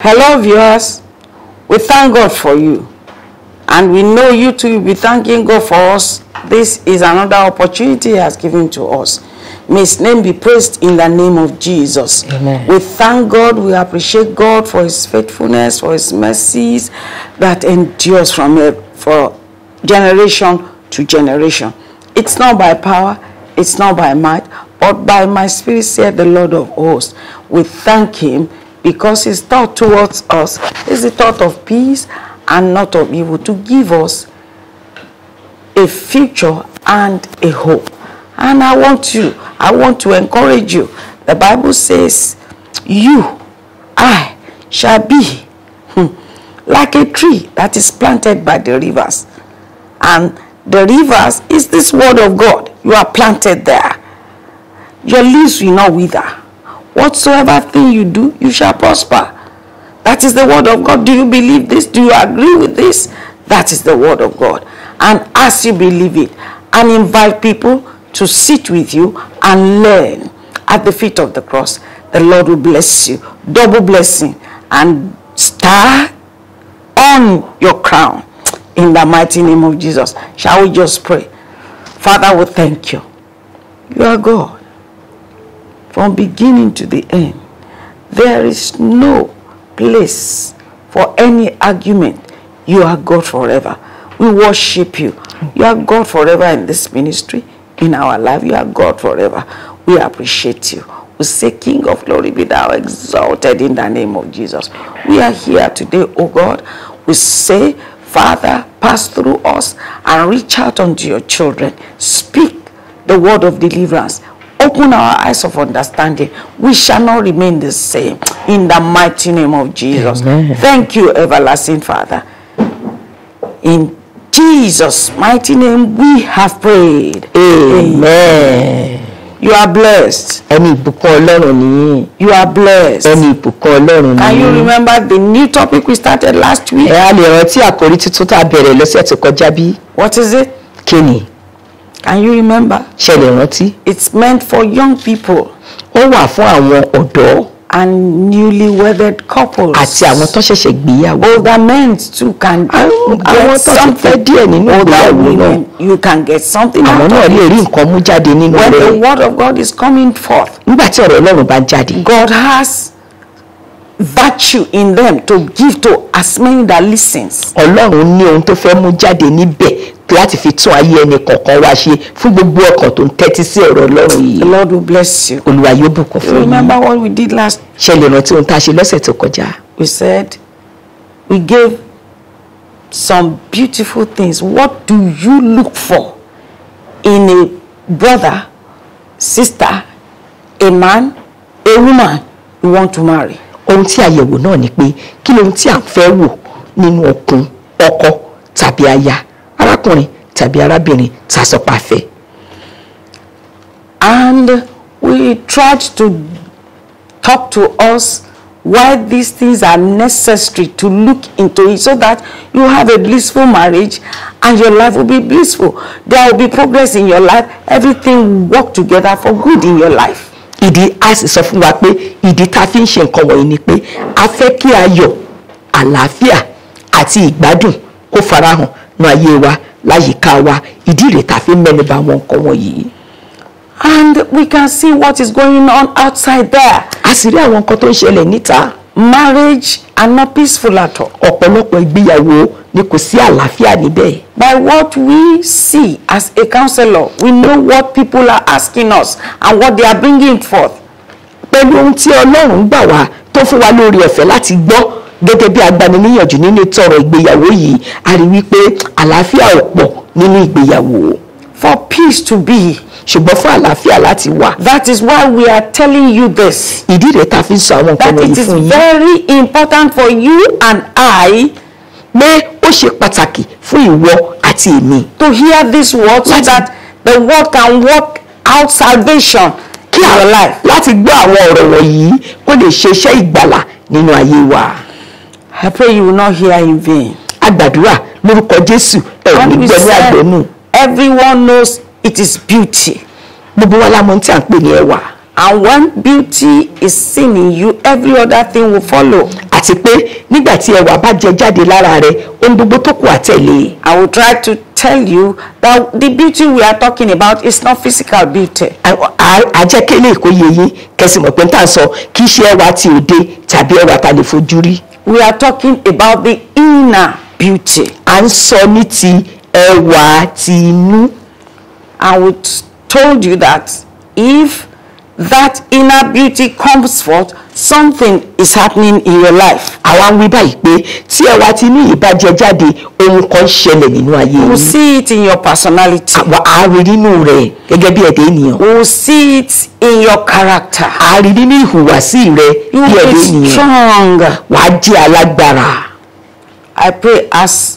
Hello, viewers. We thank God for you. And we know you too will be thanking God for us. This is another opportunity He has given to us. May His name be praised in the name of Jesus. Amen. We thank God. We appreciate God for His faithfulness, for His mercies that endures from eh, for generation to generation. It's not by power, it's not by might, but by my spirit, said the Lord of hosts. We thank Him because His thought towards us is the thought of peace and not of evil to give us a future and a hope. And I want you, I want to encourage you. The Bible says, You, I, shall be hmm, like a tree that is planted by the rivers. And the rivers is this word of God. You are planted there. Your leaves will not wither. Whatsoever thing you do, you shall prosper. That is the word of God. Do you believe this? Do you agree with this? That is the word of God. And as you believe it, and invite people to sit with you and learn at the feet of the cross, the Lord will bless you. Double blessing and star on your crown in the mighty name of Jesus. Shall we just pray? Father, we thank you. You are God from beginning to the end. There is no place for any argument. You are God forever. We worship you. You are God forever in this ministry, in our life. You are God forever. We appreciate you. We say, King of glory, be thou exalted in the name of Jesus. We are here today, oh God. We say, Father, pass through us and reach out unto your children. Speak the word of deliverance. Open our eyes of understanding. We shall not remain the same. In the mighty name of Jesus. Amen. Thank you, everlasting Father. In Jesus' mighty name, we have prayed. amen. You are blessed. ẹni ìbùkún ọlọ́run nìyí You are blessed. ẹni ìbùkún ọlọ́run Can you nìyí. remember the new topic we started last week? ẹ á lè rántí àkórí tuntun tá a bẹ̀rẹ̀ lọ́sẹ̀ tó kọjá bí What is it? kíni Can you remember? ṣe lè rántí. It's meant for young people ó wà fún àwọn ọ̀dọ́ and newly wedded couples. àti àwọn tó ṣẹ̀ṣẹ̀ gbéyàwó. older men too can àwọn get tó ti fẹ́ something. díẹ̀ nínú Older ìgbéyàwó náà women, you can get something àwọn out náà of lè it. rí nǹkan mú jáde nínú When the rẹ̀ word of God is coming forth, nígbà tí ọ̀rọ̀ ọlọ́run bá jáde. God has virtue in them to give to as many that listens. ọlọ́run ní ohun tó fẹ́ mú jáde níbẹ̀ láti fi tún ayé ẹnì kọ̀ọ̀kan wá ṣe fún gbogbo ọkàn tó ń tẹ́tí sí ọ̀rọ̀ ọlọ́run The yìí Lord will bless you. olúwa yóò bùkún You fún yín remember what we did last? ṣe lè rántí ohun tá a ṣe lọ́sẹ̀ tó kọjá We said we gave some beautiful things. What do you look for in a brother, sister, a man, a woman you want to marry? ohun tí a yẹ̀wò náà ni pé kí lohun tí a fẹ́ wò nínú ọkùn ọkọ tàbí aya arákùnrin tàbí arábìnrin tá a sọ pé a fẹ́ And we tried to talk to us why these things are necessary to look into it so that you have a blissful marriage and your life will be blissful. There will be progress in your life. Everything will work together for good in your life. ìdí a sì sọ fún wa pé ìdí tá a fi ń ṣe nǹkan wọ̀nyí ni pé a fẹ́ kí ayọ̀ àlàáfíà àti ìgbádùn kó farahàn ní ayé wa láyìíká wa ìdí rẹ̀ tá a fi ń mẹ́nuba àwọn nǹkan wọ̀nyí. And we can see what is going on outside there. a sì rí àwọn nǹkan tó ń ṣẹlẹ̀ níta Marriage are not peaceful at all. ọ̀pọ̀lọpọ̀ ìgbéyàwó ni kò sí àlàáfíà níbẹ̀. By what we see as a counselor, we know what people are asking us and what they are bringing forth. pẹ̀lú ohun tí ọlọ́run gbà wá tó fún wa lórí ọ̀fẹ́ láti gbọ́ gẹ́gẹ́ bí agbaniníyànjú nínú tọrọ ìgbéyàwó yìí a rí wípé àlàáfíà ò pọ̀ nínú ìgbéyàwó For peace to be. ṣùgbọ́n fún àlàáfíà láti wà That is why we are telling you this. ìdí rẹ̀ tá a fi ń sọ àwọn nǹkan That wọ̀nyí it is fún yín very important for you and I pé ó ṣe pàtàkì fún ìwọ àti èmi to hear this word so Láti- that the word can work out salvation kí in a- your life. láti gbọ́ àwọn ọ̀rọ̀ wọ̀nyí kó lè ṣe iṣẹ́ ìgbàlà nínú ayé wa I pray you will not hear in vain. a gbàdúrà lórúkọ jésù ẹ ò ní When we gbọ́ ní said àgbẹ̀nù everyone knows it is beauty. gbogbo wa la mọ̀ ohun tí à ń pè ní ẹwà And when beauty is seen in you, every other thing will follow. àti àti pé nígbà tí ẹwà bá jẹ jáde lára rẹ ohun gbogbo tó kù àtẹ̀lé I will try to tell you that the beauty we are talking about is not physical beauty. àjẹkẹ́lẹ́ kó yé yín kẹsì mọ̀ pé n tà ń sọ kì í ṣe ẹwà ti òde tàbí ẹwà ta lè fojú rí We are talking about the inner beauty. à ń sọ ní ti ẹwà ti inú And we t- told you that if that inner beauty comes forth, something is happening in your life. àwa ń wí báyìí pé tí ẹwà ti inú yìí bá jẹ jáde ohun kan ń ṣẹlẹ̀ nínú ayé We will yín see it in your personality. àwa á rí nínú rẹ̀ gẹ́gẹ́ bí ẹ̀dá ènìyàn We will see it in your character. á rí nínú ìhùwàsí rẹ You bí will ẹ̀dá be ènìyàn strong. wàá jẹ́ alágbára I pray as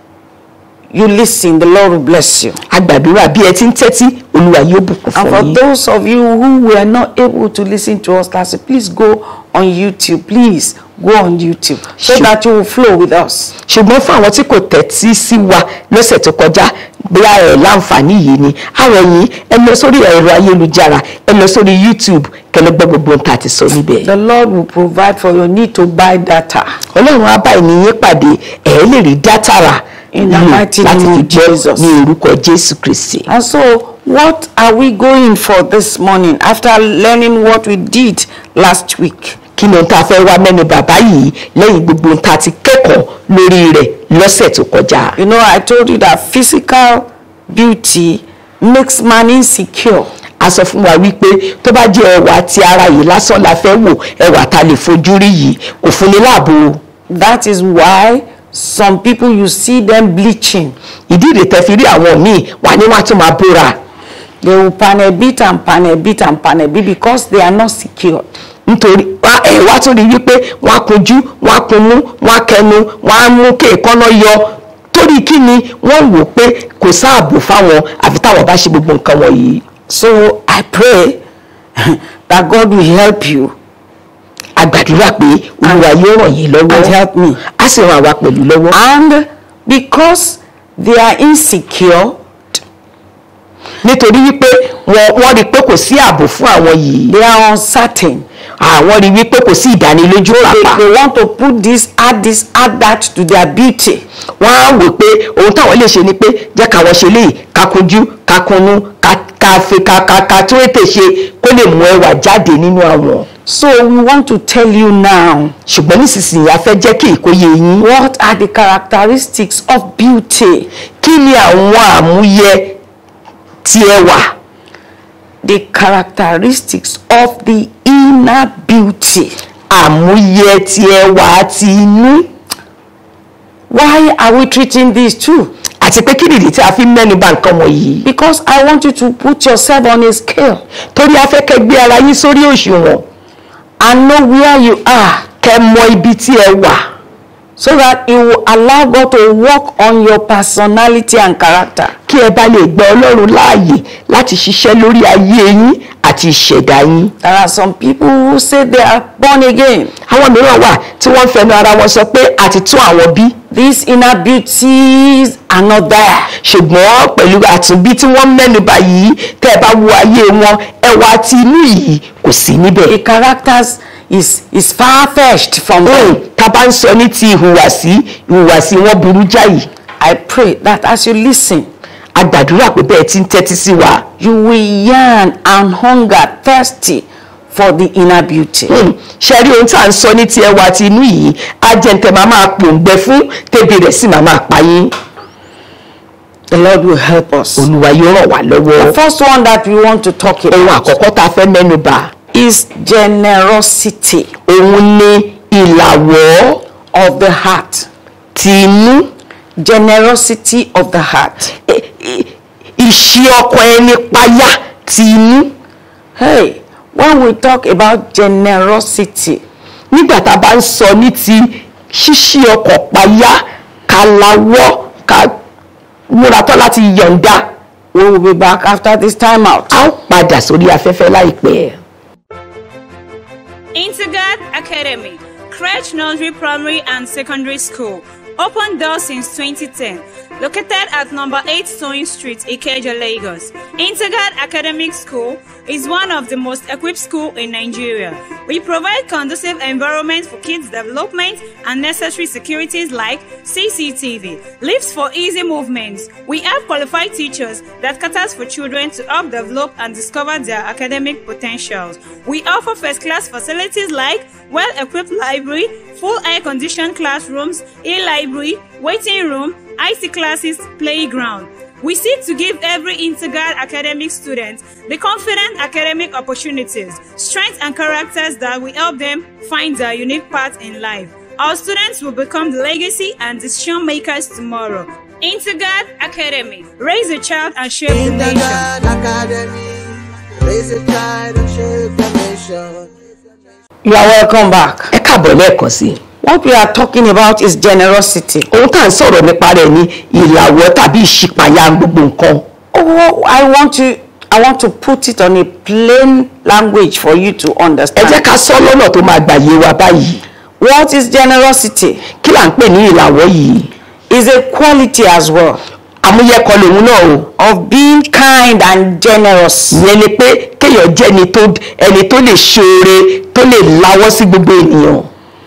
you listen, the Lord will bless you. a gbàdúrà bí ẹ ti ń tẹ́tí olúwa yóò bùkún And fún for yín those of you who were not able to listen to us last week, please go on YouTube. Please go on YouTube so Sure. that you will flow with us. ṣùgbọ́n fún àwọn tí kò tẹ́tí sí wa lọ́sẹ̀ tó kọjá bóyá ẹ̀ láǹfààní yìí ni àwọn yìí ẹ lọ sórí ẹ̀rọ ayélujára ẹ lọ sórí YouTube kẹlẹ́ gbọ́ gbogbo ohun tá a ti sọ níbẹ̀. The Lord will provide for your need to buy data. ọlọ́run á bá ènìyàn pàdé ẹ̀ lè rí dátà rà In the lò mighty láti name fi of gbọ́ Jesus. ní orúkọ jésù kristi. And so, what are we going for this morning after learning what we did last week? kí ni ohun tá a fẹ́ wá mẹ́nu bàbá yìí lẹ́yìn gbogbo ohun tá a ti kẹ́kọ̀ọ́ lórí rẹ̀ lọ́sẹ̀ tó kọjá. You know, I told you that physical beauty makes man insecure. a sọ fún wa wípé tó bá jẹ́ ẹwà ti ara yìí lásán la fẹ́ wò ẹwà ta lè fojú rí yìí kò fún ni láàbò That is why some people you see them bleaching. ìdí ìrètẹ́ fi rí àwọn míì wà ní wọ́n á tún máa bóra They will panel beat and panel beat and panel beat because they are not secured. nítorí wá- ẹ wá tún rí wípé wọ́n á kunjú wọ́n á kunmú wọ́n á kẹnu wọ́n á mú kéèkánná yọ torí kí ni wọ́n wò pé kò sáàbò fáwọn àfi táwọn bá ṣe gbogbo nǹkan wọ̀nyí So I pray that God will help you a gbàdúrà pé olúwa yóò ràn yín and lọ́wọ́ help me. á sì ràn àwa pẹ̀lú lọ́wọ́ And because they are insecure, nítorí wípé wọ́n wọ́n rí i pé kò sí ààbò fún àwọn yìí they are uncertain. àwọn rí i wípé kò sí ìdánilójú They, pàápàá they want to put this, add this, add that to their beauty. wọ́n á wò pé ohun táwọn lè ṣe ni pé jẹ́ káwọn ṣe léyìí ká kunjú ká kunú ká ká fi ká ká ká tó ètè ṣe kó lè mú ẹwà jáde nínú àwọn. So we want to tell you now ṣùgbọ́n nísinsìnyí a fẹ́ jẹ́ kí ìkóye yín. what are the characteristics of beauty. kí ni àwọn àmúyẹ ti ẹwà The characteristics of the inner beauty. àmúyẹ ti ẹwà ti inú Why are we treating these two? àti pé kí nìdí tí a fi ń mẹ́nu bà nǹkan wọ̀nyí. Because I want you to put yourself on a scale torí a fẹ́ kẹ́ gbé ara yín sórí òṣùwọ̀n and know where you are kẹ́ mọ ibi tí ẹ wà so that it will allow God to work on your personality and character. kí ẹ bá lè gba ọlọ́run láàyè láti ṣiṣẹ́ lórí ayé yín àti ìṣẹ̀dá yín. There are some people who say they are born again. àwọn mìíràn wà tí wọ́n ń fẹnu ara wọn sọ pé àti tún àwọn bí These inner beauties are not there. ṣùgbọ́n pẹ̀lú àtúnbí tí wọ́n mẹ́nu bà yìí tẹ́ ẹ bá wo ayé wọn ẹwà ti inú yìí kò sí níbẹ̀. The characters is is far fetched from Hmm, them. tá a bá ń sọ ní ti ìhùwàsí ìhùwàsí wọn burú jáì I pray that as you listen, a gbàdúrà pé bẹ́ẹ̀ ti ń tẹ́tí sí wa you will yearn and hunger, thirsty for the inner beauty. Hmm, ṣe rí ohun tí à ń sọ ní ti ẹwà ti inú yìí ajẹ́ntẹ́ máa máa pòǹgbẹ fún tẹ́bi rẹ̀ sì máa máa pa yín The Lord will help us. olúwa yóò ràn wá lọ́wọ́. The first one that we want to talk ohun about àkọ́kọ́ tá a fẹ́ mẹ́nu bà is generosity òun ni ìlàwọ́ of the heart. ti inú Generosity of the heart. i- i- ìṣe ọkàn ẹni payá ti inú Hey, when we talk about generosity, nígbà tá a bá ń sọ ní ti ṣíṣí ọkàn payá ká lawọ́ ká múra tán láti yọ̀ǹda we will be back after this time out. a ó padà sórí afẹ́fẹ́ láìpẹ́. Intergad Academy, Crèche Nursery Primary and Secondary School. Open doors since 2010. located at number 8 Sewing Street, Ikeja, Lagos. Intergard Academic School is one of the most equipped schools in Nigeria. We provide conducive environment for kids' development and necessary securities like CCTV, lifts for easy movements. We have qualified teachers that caters for children to help develop and discover their academic potentials. We offer first-class facilities like well-equipped library, full air-conditioned classrooms, e-library, waiting room, IT classes, playground. We seek to give every Intergard academic student the confident academic opportunities, strengths, and characters that will help them find their unique path in life. Our students will become the legacy and decision makers tomorrow. Intergard Academy. Raise a child and shape the In the nation. God Academy, raise a child and shape the nation. You are welcome back. ẹ káàbọ̀ lẹ́ẹ̀kan sí i What we are talking about is generosity. ohun tá à ń sọ̀rọ̀ nípa rẹ̀ ni ìlàwọ́ tàbí ìṣípayá gbogbo nǹkan Oh, I want to I want to put it on a plain language for you to ẹ jẹ́ understand. ká sọ lọ́nà tó máa gbàyè wa báyìí What is generosity? kí là ń pè ní ìlàwọ́ yìí Is a quality as well àmúyẹ́kọ lòun náà o of being kind and generous. ìyẹn ni pé kéèyàn jẹ́ ẹni tó ẹni tó lè ṣoore tó lè lawọ́ sí gbogbo ènìyàn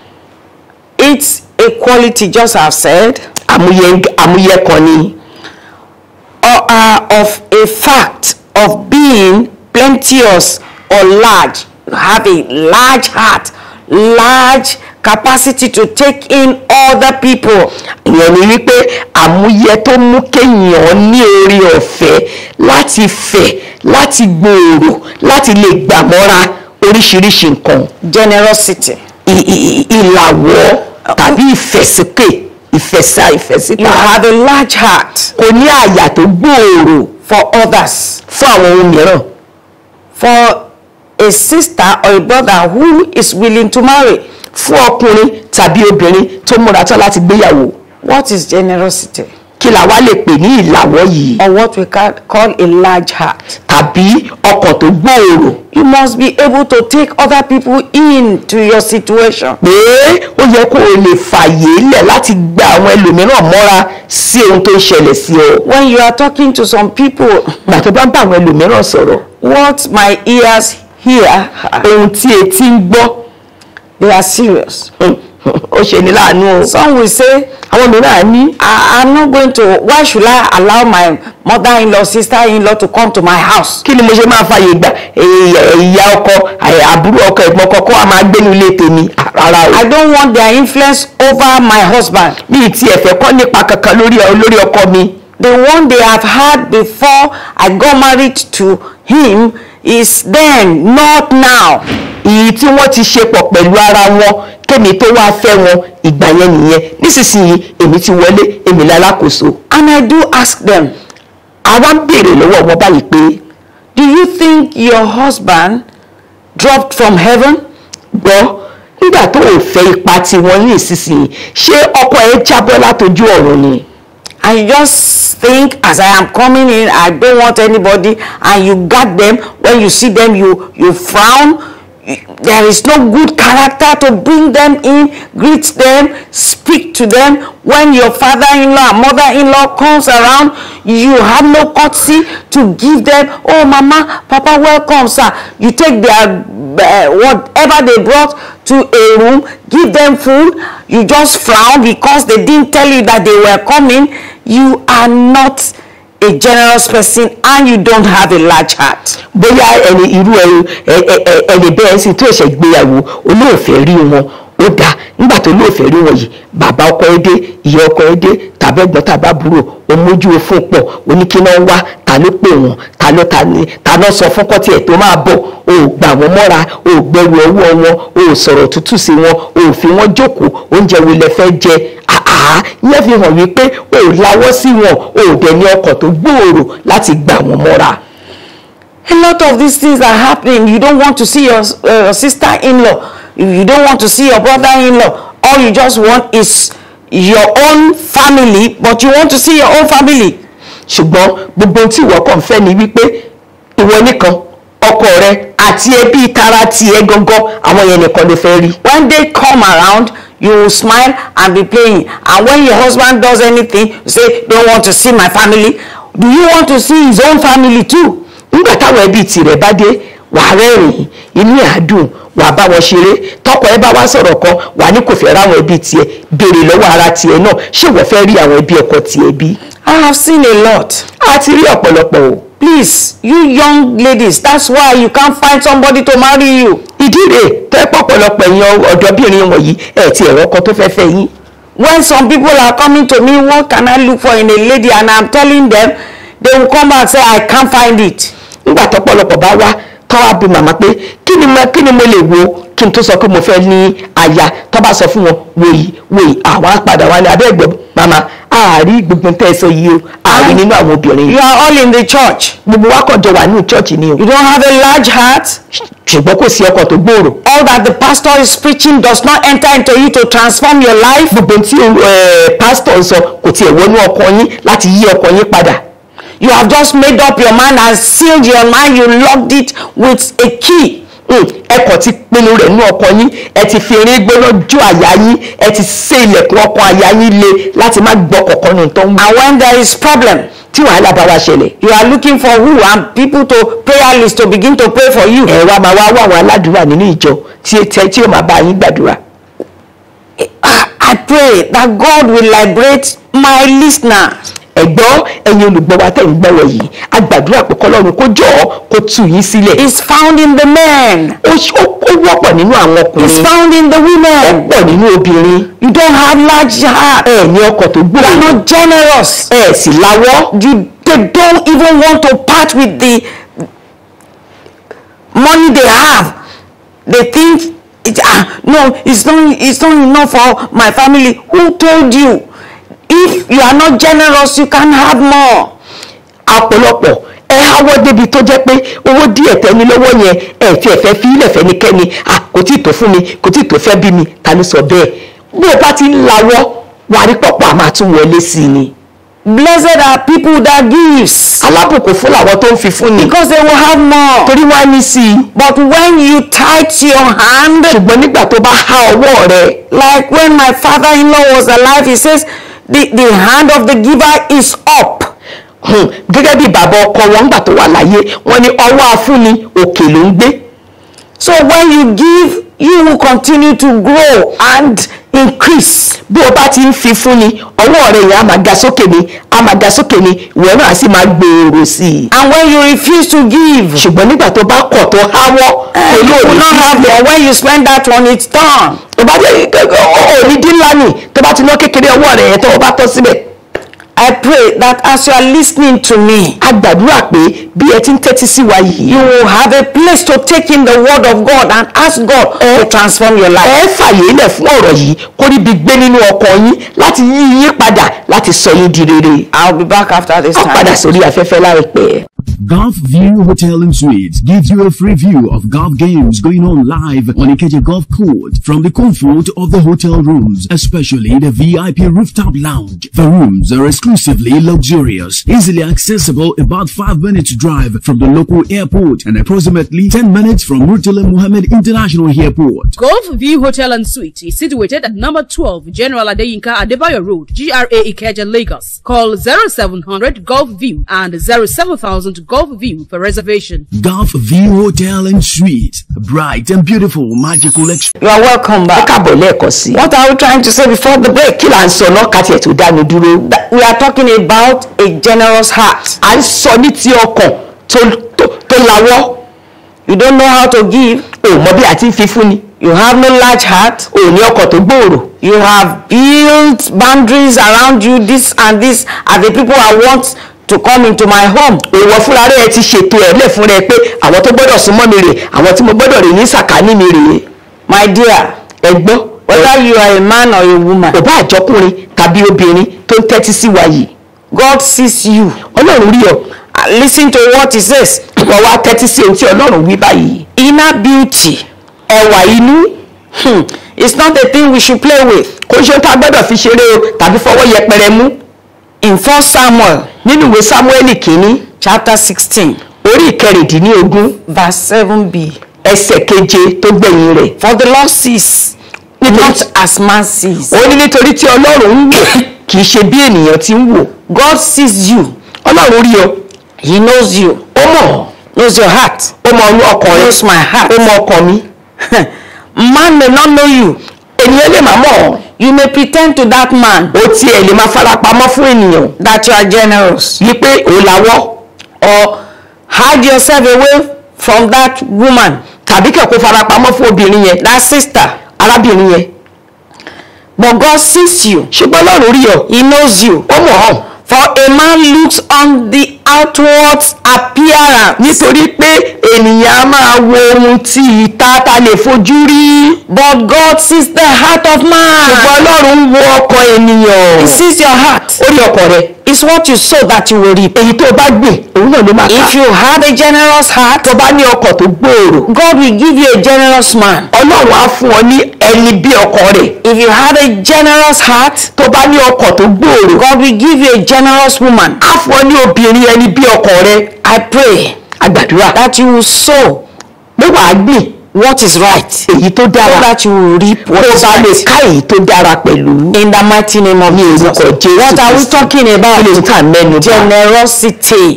It's a quality, just as I've said, àmúyẹ àmúyẹ́kọ ni or uh, of a fact of being plenteous or large, have a large heart, large capacity to take in other people. ìyẹn ni wípé àmúyẹ tó mú kéèyàn ní orí ọ̀fẹ́ láti fẹ̀ láti gbòòrò láti lè gbàmọ́ra oríṣiríṣi nǹkan Generosity. ì- ì- ìlàwọ́ tàbí ìfẹ̀síkè ìfẹ̀sà ìfẹ̀síta You have a large heart kò ní àyà tó gbòòrò for others. fún àwọn ohun mìíràn For a sister or a brother who is willing to marry. fún ọkùnrin tàbí obìnrin tó múra tán láti gbéyàwó What is generosity? kí la wá lè pè ní ìlàwọ́ yìí Or what we ca- call a large heart. tàbí ọkàn tó gbòòrò You must be able to take other people into your situation. pé ó yẹ kó o lè fàyè lẹ̀ láti gba àwọn ẹlòmíràn mọ́ra sí ohun tó ń ṣẹlẹ̀ sí ọ When you are talking to some people, gbà tó bá ń bá àwọn ẹlòmíràn sọ̀rọ̀ what my ears hear, ohun tí etí ń gbọ́ they are serious. ó ṣe ní láàánú o Some will say, àwọn mìíràn á ní I, I'm not going to, why should I allow my mother-in-law, sister-in-law to come to my house? kí ni mo ṣe máa fàyè gba èèyàn- ìyá ọkọ àyè- àbúrò ọkọ ẹ̀gbọ́n ọkọ kó a máa gbénu ilé tèmi rárá o I don't want their influence over my husband. mi ì tiẹ̀ fẹ́ kọ́ nípa kankan lórí lórí ọkọ mi The one they have had before I got married to him is then, not now. èyí tí wọ́n ti ṣe pọ̀ pẹ̀lú ara wọn kémi tó wá fẹ́ wọn ìgbà yẹn nìyẹn nísinsìnyí èmi ti wọlé èmi lálákòóso And I do ask them, àwa ń béèrè lọ́wọ́ wọn báyìí pé do you think your husband dropped from heaven? gbọ́ nígbà tó ò fẹ́ ipa tiwọn ní ìsinsìnyí ṣé ọkọ ẹ jábọ́ látojú ọ̀run ni And you just think as I am coming in, I don't want anybody, and you got them. When you see them, you you frown. There is no good character to bring them in, greet them, speak to them. When your father-in-law and mother-in-law comes around, you have no courtesy to give them. Oh, mama, papa, welcome, sir. You take their uh, whatever they brought to a room, give them food. You just frown because they didn't tell you that they were coming. You are not a generous person and you don't have a large heart. bóyá ẹni irú ẹni ẹ- ẹ- ẹ- ẹni bẹ́ẹ̀ sì tó ẹ̀ṣẹ̀ gbéyàwó olóòfẹ́ rí wọn ó dáa nígbà tó olóòfẹ́ rí wọn yìí bàbá ọkọ ẹ dé ìyá ọkọ ẹ dé tàbí ẹ̀gbọ́n tàbí àbúrò ó mójú fún pọ̀ oníkíná wá ta ló pè wọ́n ta ló ta ni ta ló sọ fún kọ́tì ẹ̀ tó máa bọ̀ o ò gbà wọ́n mọ́ra o ò gbẹrù ọwọ́ wọn o ò sọ̀rọ̀ tútù sí wọn o ò fi wọ́n jókòó oúnjẹ wo lẹ fẹ́ jẹ àhà yẹn fi hàn wípé o ò lawọ́ sí wọn o ò dẹ̀ ní ọkàn tó gbòòrò láti gbà wọ́n mọ́ra. A lot of these things are happening. You don't want to see your uh, sister-in-law. You don't want to see your brother-in-law. All you just want is your own family, but you want to see your own family. ṣùgbọ́n gbogbo tí ìwọ kàn fẹ́ ni wípé ìwọ nìkan ọkọ rẹ àti ẹbí tara tiẹ̀ gangan àwọn yẹn nìkan ló fẹ́ rí. When they come around, you will smile and be playing and when your husband does anything you say don't want to see my family do you want to see his own family too nígbà táwọn ẹbí tirẹ̀ bá dé wà á rẹ́rìn inú ẹ̀ á dùn wà á bá wọn ṣeré tọkọ ẹ bá wá sọ̀rọ̀ kan wà á ní kò fẹ́ ráwọn ẹbí tiẹ̀ béèrè lọ́wọ́ ara tiẹ̀ náà ṣé wọ́n fẹ́ rí àwọn ẹbí ọkọ tiẹ̀ bí. i have seen a lot a ti rí ọ̀pọ̀lọpọ̀ o. please you young ladies that's why you can't find somebody to marry you ìdí rèé tẹ́ pọ̀pọ̀lọpọ̀ èèyàn ọ̀dọ́bìnrin wọ̀nyí ẹ̀ ti ẹ̀rọ kan tó fẹ́ fẹ́ yín. when some people are coming to me what can i look for in a lady and i'm telling them they will come back and say i can't find it nígbà tọ́pọ̀lọpọ̀ bá wá tọ́ wá bí màmá pé kí ni mo kí ni mo lè wo kí n tó sọ pé mo fẹ́ ní aya tọ́ bá sọ fún wọn wòyí wòyí àwọn apàdà wa ní abẹ́ẹ̀gbẹ́ màmá àárí gbogbo tẹ́ ẹ sọ yìí o àárí nínú àwọn obìnrin you yìí are all in the church gbogbo wa kàn jọ wà ní church ni o you don't have a large heart ṣùgbọ́n kò sí ọkàn tó gbòòrò all that the pastor is preaching does not enter into you to transform your life gbogbo tí ẹ pásítọ̀ ń sọ kò tiẹ̀ wọnú ọkàn yín láti yí ọkàn yín padà you have just made up your mind and sealed your mind you locked it with a key Mm, ẹ kàn ti pinnu rẹ̀ nú ọkàn yín ẹ ti fi eré gbóná jó àyà yín ẹ ti sé ilẹ̀kùn ọkàn àyà yín le láti má gbọ́ kọ̀ọ̀kan nù tó ń wá and when there is problem tí wàhálà bá wá ṣẹlẹ̀ you are looking for who and people to prayer list to begin to pray for you ẹ wá máa wá wá àwọn aládùúrà nínú ìjọ tí tí tí ó máa bá yín gbàdúrà Ah, i pray that god will liberate my listeners ẹ̀gbọ́n ẹ̀yin olùgbọ́ wa tẹ̀ ń gbọ́rọ̀ yìí a gbàdúrà pé kọ́lọ́run kó jọ ọ́ kó tú yín sílẹ̀ is found in the men ó ṣ- ó ó wọ́pọ̀ nínú àwọn is ọkùnrin found in the ó women pọ̀ nínú obìnrin you don't have large heart ẹ ní ọkọ̀ tó you are gbòòrò not generous ẹ sì láwọ́ you they don't even want to part with the money they have they think it, ah no it's not it's not enough for my family who told you if you are not generous you can have more ọ̀pọ̀lọpọ̀ ẹ háwọ́ débi tó jẹ́ pé owó díẹ̀ tẹ́ni lọ́wọ́ yẹn ẹ fi ẹ̀fẹ́ fi ilẹ̀ fẹ́nikẹ́ni à kò tí ì tó fún mi kò tí ì tó fẹ́ bí mi ta ló sọ bẹ́ẹ̀ bí o bá ti ń lawọ́ wàá rí pọ̀pọ̀ àmọ́ àtún wọlé sí i ni blessed are people that gives alábùkún fún làwọn tó ń fi fún ni because they will have more torí wọ́n á ní sí i but when you tight your hand ṣùgbọ́n nígbà tó bá há ọwọ́ rẹ like when my father-in-law was alive he says the the hand of the giver is up hmm, gẹ́gẹ́ bí bàbá ọkọ wọn gbà tó wà láyé wọ́n ní ọwọ́ afúnni òkè ló ń gbé so when you give you will continue to grow and increase bí o bá ti ń fi fún ni ọwọ́ rẹ yẹn á máa ga sókè ni á máa ga sókè ni ìwọ náà á sì máa gbòòrò sí i and when you refuse to give ṣùgbọ́n nígbà tó bá kọ̀ tó háwọ́ uh, you olóòní will not have more when you spend that one it's done tó bá dé òní dín ńlá nì tó bá ti ná kékeré ọwọ́ rẹ̀ yẹn tó o bá tọ́ síbẹ̀ I pray that as you are listening to me a gbàdúrà pé bí ẹ ti ń tẹ́tí sí wa yìí you will have a place to take in the word of God and ask God to transform your life ẹ fàyè ilẹ̀ fún ọ̀rọ̀ yìí kó níbi gbé nínú ọkàn yín láti yí yín padà láti sọ yín di rere I'll be back after this a padà time sórí afẹ́fẹ́ láìpẹ́. Golf View Hotel and Suites gives you a free view of golf games going on live on Ikeja Golf Court from the comfort of the hotel rooms, especially the VIP rooftop lounge. The rooms are exclusively luxurious, easily accessible about 5 minutes drive from the local airport and approximately 10 minutes from Murtala Muhammad International Airport. Golf View Hotel and Suite is situated at number 12 General Adeyinka Adebayo Road, GRA Ikeja, Lagos. Call 0700 Golf View and 07000 Golf View for reservation. Golf View Hotel and Suites, a bright and beautiful magical experience. you are welcome ẹ back káàbọ̀ lẹ́ẹ̀kan sí i. what are we trying to say before the break kí là ń sọ náà ká tiẹ̀ tó dánu dúró. we are talking about a generous heart à ń sọ ní ti ọkàn tó tó tó lawọ́ you don't know how to give ò mọ bí a ti ń fi fún ni you have no large heart ò ní ọkàn tó gbòòrò you have built boundaries around you this and this are the people i want to come into my home ìwọ fúnra rẹ ti ṣètò ẹ lẹ fún rẹ pé àwọn tó gbọ́dọ̀ súnmọ́ mi rè àwọn tí mo gbọ́dọ̀ rè ní sàkání mi rè my dear ẹ gbọ́ whether you are a man or a woman kò bá àjọkùnrin tàbí obìnrin tó ń tẹ́tí sí wa yìí god sees you ọlọ́run rí ọ Uh, listen to what he says wọ́n wá tẹ́tí sí ohun tí ọlọ́run wí báyìí inner beauty ẹwà inú hmm, it's not a thing we should play with kò ṣe ohun tá a gbọ́dọ̀ fi ṣeré o tàbí fọwọ́ yẹpẹrẹ mú in first samuel nínú ìwé sámúẹ́lì kínní chapter sixteen orí ìkẹrìndínlógún verse seven b ẹsẹ̀ keje tó gbẹ̀yìn rẹ̀ for the lord sees nítorí not as man sees. ó ní nítorí tí ọlọ́run ń wò kì í ṣe bí ènìyàn ti ń wò God sees you. ọlọ́run rí ọ He knows you. ó mọ̀ Knows your heart. ó mọ inú ọkàn rẹ Knows my heart. ó mọ ọkàn mi Man may not know you. ènìyàn lè má mọ̀ ọ́ You may pretend to that man ó tiẹ̀ lè máa farapamọ́ fún ènìyàn that you are generous yí pé òun lawọ́ or hide yourself away from that woman, tàbí kẹ̀ kó farapamọ́ fún obìnrin yẹn that sister. arábìnrin yẹn But God sees you. ṣùgbọ́n ọlọ́run rí ọ He knows you. ó mọ̀ ọ́ For a man looks on the outward appearance, nítorí pé ènìyàn á máa wo ohun tí ìta ta lè fojú rí but God sees the heart of ṣùgbọ́n man. ọlọ́run ń wo ọkàn ènìyàn He sees your heart. ó rí ọkàn rẹ It's what you sow that you will reap. èyí tó o bá gbìn òun náà ló máa If ká you had a generous heart, tó bá ní ọkàn tó gbòòrò God will give you a generous man. ọlọ́run á fún ọ ní ẹni bí ọkàn rẹ̀ If you had a generous heart, tó bá ní ọkàn tó gbòòrò God will give you a generous woman. á fún ọ ní obìnrin ẹni bí ọkàn rẹ̀ I pray àgbàdúrà that you will sow pé wàá gbìn what is right, so èyí tó dára that you will reap kó what o is bá lè right. ká èyí tó dára pẹ̀lú In the mighty name of Jesus. orúkọ Jésù What are we Kristi. talking kí about? ló ń tà mẹ́nu bá Generosity.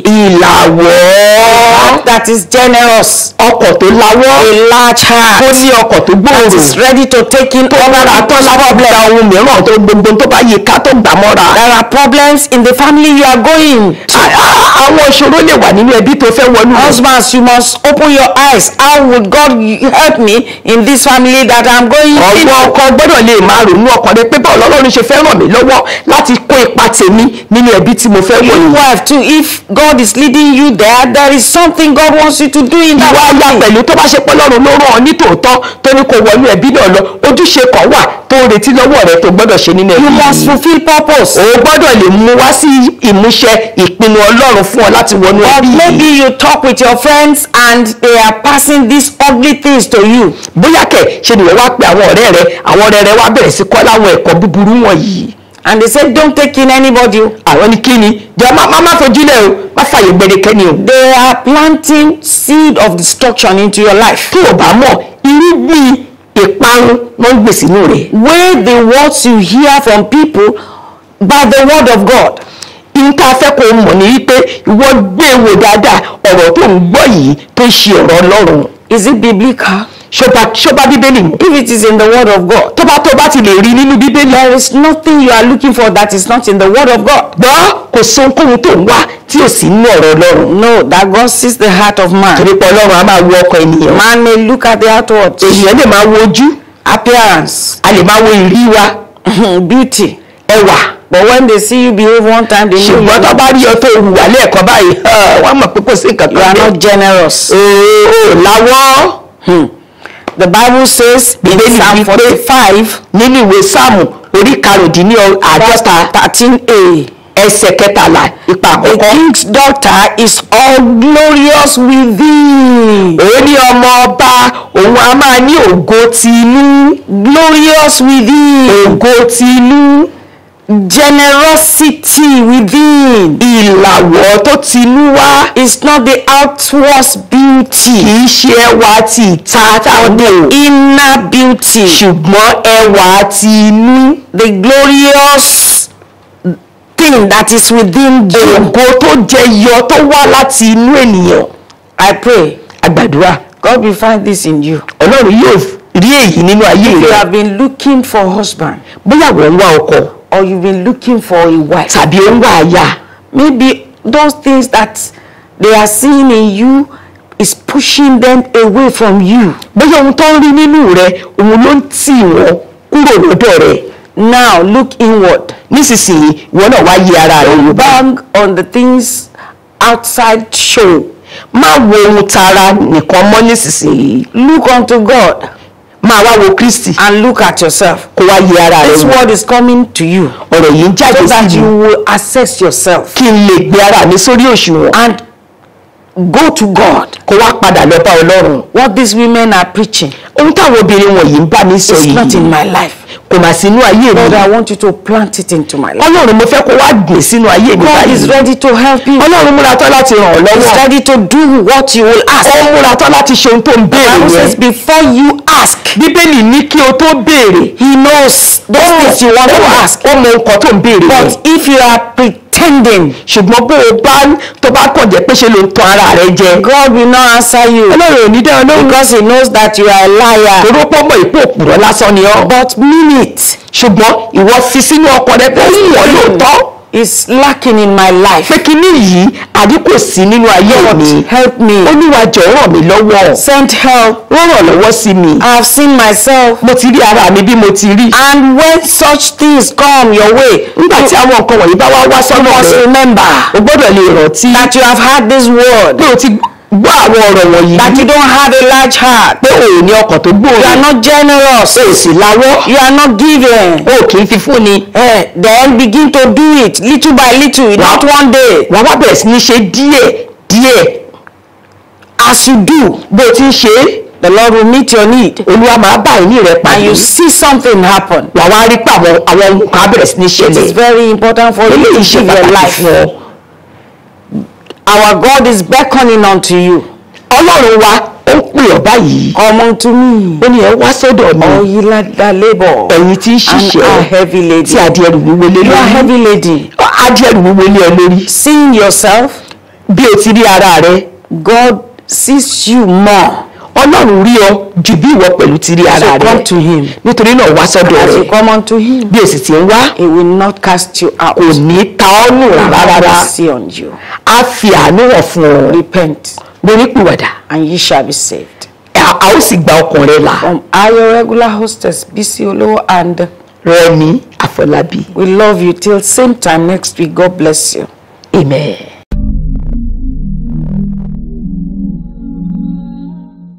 ìlàwọ́ That is generous. ọkọ̀ tó lawọ́ A large tó heart ní ọkọ̀ tó that gbòòrò is ready to take in tó rárá tó lábọ́ gba ohun mìíràn tó gbogbo tó bá yí ká tó gbà mọ́ra. There are problems in the family you are going. À- à- àwọn ìṣòro lè wà nínú ẹbí tó fẹ́ wọnú rẹ̀. Husbands, you must open your eyes. How would God help me in this family that I'm going ọgbọ́n into? ọkọ gbọ́dọ̀ lè máa rònú ọkàn rẹ pé báwo lọ́lọ́run ṣe fẹ́ ràn mí lọ́wọ́ láti kó ipa tèmi nínú ẹbí tí mo fẹ́ wọ̀ You yìí. wife too, if God is leading you there, there is something God wants you to do in that ìwà aya family. pẹ̀lú tó bá ṣe pé lọ́run ló ràn ọ́ ní tòótọ́ tó ní kó wọnú ẹbí náà lọ ojúṣe kan wà tó ń retí lọ́wọ́ rẹ tó gbọ́dọ̀ ṣe nínú ẹbí You must yìí. fulfill purpose. o gbọ́dọ̀ lè mú wá sí ìmúṣẹ ìpinnu ọlọ́run fún ọ láti wọnú Or ẹbí maybe yìí. you talk with your friends and they are passing these ugly things to you. bóyá kẹ̀ ṣe nìyẹn wá pe àwọn ọ̀rẹ́ rẹ àwọn ọ̀rẹ́ rẹ wá bẹ̀rẹ̀ sí kọ́ láwọn ẹ̀kọ́ búburú wọ̀nyí. And they say, don't take in anybody. àwọn ní kíni jọ má má má fojú lẹ o má fàyè gbẹdẹkẹni o. They are planting seed of destruction into your life. tó o bá mọ̀ irúgbìn ìparun ló ń gbè sínú rẹ̀. Weigh the words you hear from people by the word of God. nǹkan afẹ́ kò mọ̀ ní wípé ìwọ gbé e wò dáadáa ọ̀rọ̀ tó ń gbọ́ yìí tó ń ṣe ọ̀rọ̀ ọlọ́run. Is it biblical? ṣọba ṣọba bíbélì mu. If it is in the word of God, tó bá tó bá ti lè rí nínú bíbélì. there is nothing you are looking for that is not in the word of God. gbọ́ kò sí ohunkóhun tó ń wá tí ò sí nínú ọ̀rọ̀ ọlọ́run. No, that God sees the heart of man. torí pé ọlọ́run á máa wo ọkàn ènìyàn. Man may look at the outward ènìyàn lè máa wo ojú appearance, a lè máa wo ìrí wa beauty. ẹwà. But when they see you behave one time, they know you ṣùgbọ́n tó are bá rí ọ tó hùwà lẹ́ẹ̀kan báyìí wọ́n mọ̀ pé kò sí nǹkan you are kan not generous. ooo láwọ́ Hmm. The Bible says in Bíbélì Psalm wí pé 45, nínú ìwé sáàmù orí karùndínláàádọ́ta 13a, ẹsẹ̀ kẹtàlá ipa the àkọ́kọ́. king's daughter is all glorious within. òun ní ọmọ ọba òun a máa ní ògo ti inú Glorious within. ògo ti inú Generosity within. ìlàwọ̀ tó ti inú wá It's not the outward beauty, kìí ṣe ẹwà ti ìta táwọn dé o inner beauty. ṣùgbọ́n ẹwà ti inú The glorious thing that is within you. ògo tó jẹyọ tó wá láti inú ènìyàn I pray àgbàdúrà God will find this in you. ọlọ́run yóò rí èyí nínú ayé If you rẹ have been looking for husband bóyá wọ́n ń wá ọkọ or you've been looking for a wife, tàbí ó ń wá aya maybe those things that they are seeing in you is pushing them away from you. bóyá ohun tó ń rí nínú rẹ òun ló ń tì wọ́n kúrò lọ́dọ̀ rẹ Now look inward. nísinsìnyí ìwọ náà wá yí ara rẹ wò bá Bang on the things outside show. má wo ohun tara nìkan mọ́ nísinsìnyí Look unto God máa wá wo kristi and look at yourself. kó wá yí ara rẹ This wò word is coming to you ọ̀rọ̀ yìí ń jáde so that sí you mi will assess yourself kí n lè gbé ara mi sórí òṣùwọ̀n and go to God. kó wá padà lọ bá ọlọ́run What these women are preaching ohun táwọn obìnrin wọ̀nyí ń bá mi sọ is not in yìí my life. kò mà sínú ayé mi Lord, I want you to plant it into my life. ọlọ́run mo fẹ́ kó wá gbìn sínú ayé mi God is báyìí ready to help you. ọlọ́run múra tán láti ràn ọ́ He's lọ́wọ́ ready to do what you will ask. ó múra tán láti ṣe ohun tó ń The béèrè Bible yẹn says before you ask, ask. bíbélì ní kí o tó béèrè He knows those things you want to ask. ó mọ nǹkan tó ń béèrè yẹn But if you are pretending, ṣùgbọ́n bó o bá tó bá kàn jẹ́ pé ṣe ló ń tan ara rẹ jẹ God will not answer you ọlọ́run ò ní dá ọ lóhùn because He knows that you are a liar. torí pọ́ mọ̀ ìpò òpùrọ̀ lásán ni ọ́ But mean it. ṣùgbọ́n ìwọ fi sínú ọkàn rẹ pé ó wọ̀ lóòótọ́ Is lacking in my life. pé kíní yìí àdínkù sí nínú ayé mi Help me. olúwa jọ̀ọ́ ràn mí lọ́wọ́ Send help. ó ràn lọ́wọ́ sí mi I have seen myself. mo ti rí ara mi bí mo ti rí And when such things come your way, nígbà tí àwọn nǹkan wọ̀nyí bá wá wá you sọ́nà must rẹ remember o gbọ́dọ̀ lè rántí that you have had this word, pé o ti gbọ́ àwọn ọ̀rọ̀ wọ̀nyí that you don't have a large heart, pé o ò ní ọkàn tó you are gbòòrò not generous, o ò sì láwọ́ you are not giving. o kì í fi fúnni Eh, then begin to do it little by little, not one day. wàá wá bẹ̀rẹ̀ sí ní ṣe díẹ̀ díẹ̀ As you do, bó o ti ń ṣe é the Lord will meet your need, olúwa máa bá ìní rẹ and pàdé you see something happen. wàá wá rí pé àwọn àwọn nǹkan á bẹ̀rẹ̀ sí ní It is ṣẹlẹ̀ very important for you to eléyìí ṣe give your pàtàkì life. fún ọ Our God is beckoning unto you. ọlọ́run wa ó ń pè ọ́ báyìí Come unto me, ó ní ẹ wá sọ́dọ̀ mi all ye that labor ẹ̀yin tí ń and ṣiṣẹ́ are heavy tí laden. adé ẹrù wíwo lé You are lórí heavy laden. adé ẹrù wíwo lé ọ lórí Seeing yourself, bí o ti rí ara rẹ God sees you more. ọlọ́run rí ọ ju bí ìwọ pẹ̀lú ti rí ara So rẹ come to him. nítorí náà wá sọ́dọ̀ As you rẹ come unto him, bí o sì ti ń wá he will not cast you out. kò ní ta ọ́ nù rárá Have rárá mercy on you. á fi àánú hàn fún ọ Repent, lónípìwàdà and ye shall be saved. a a ó sì gba ọkàn rẹ là From our regular hostess, BC Olo, and rẹ ní àfọlábí we love you till same time next week. God bless you. amen.